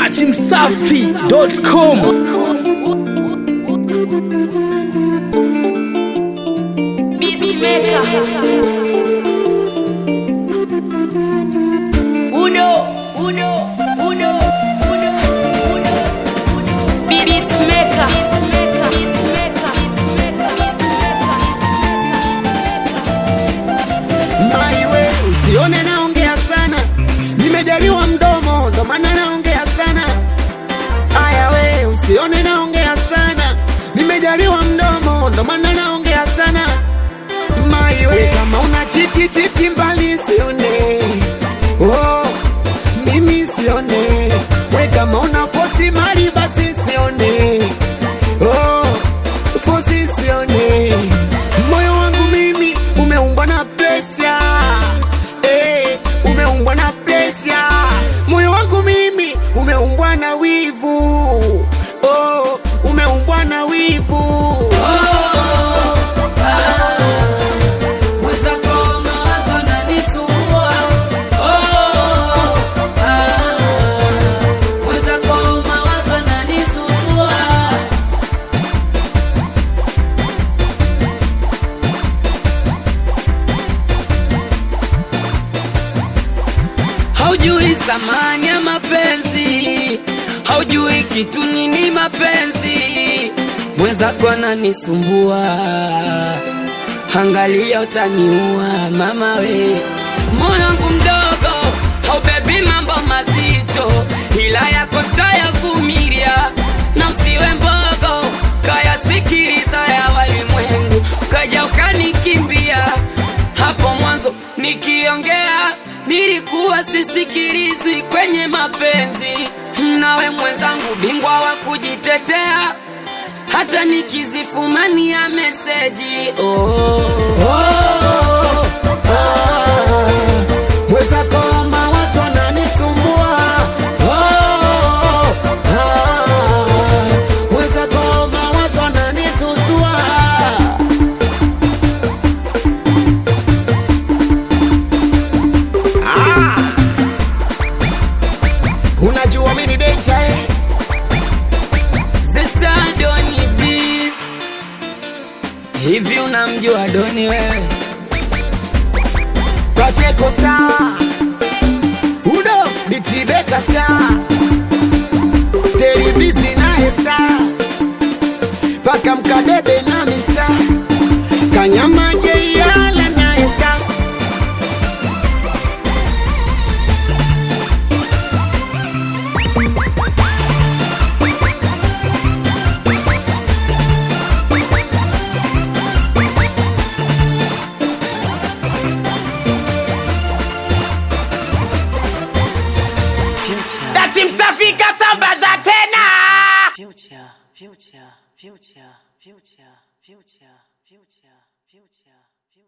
dachimsafi.com Uno, uno, uno, uno, uno. Beatmaker. Beatmaker. Beatmaker. Maiwe, usione naongea sana, nimejaliwa mdomo ndo maana naongea sana. Aya we, usione naongea sana, nimejaliwa mdomo ndo maana naongea sana. Maiwe, kama una chiti chiti mbali sione, oh, mimi sione. We kama una fosi mali basi sione, oh, fosi sione. Moyo wangu mimi umeumbwa na presha eh, umeumbwa na presha. Moyo wangu mimi umeumbwa na wivu oh, umeumbwa na wivu Mwenzako mawazo yananisumbua. Oh, ah. Mwenzako mawazo yananisusua. Haujui thamani ya mapenzi, haujui kitu nini mapenzi. Mwenzako ananisumbua, angalia utaniua mama we. Moyo wangu mdogo haubebi mambo mazito, ila yako tayavumilia, na usiwe mbogo, kayasikiliza ya walimwengu, kaja ukanikimbia hapo mwanzo nikiongea nilikuwa sisikilizi kwenye mapenzi nawe mwenzangu bingwa wa kujitetea hata nikizifumania meseji oh. oh, ah, mwenzako mawazo yananisumbua oh, ah, mwenzako mawazo yananisusua unajua mimi ni danger eh? Sister Doni please hivi unamjua Doni wewe Pacheco Star Udo Bitibeka Star Televisi naye Star Paka Mkadebe na Mista Kanyama Jeyala naye Star Dachimsafika sambaza tena future, future, future, future, future, future, future.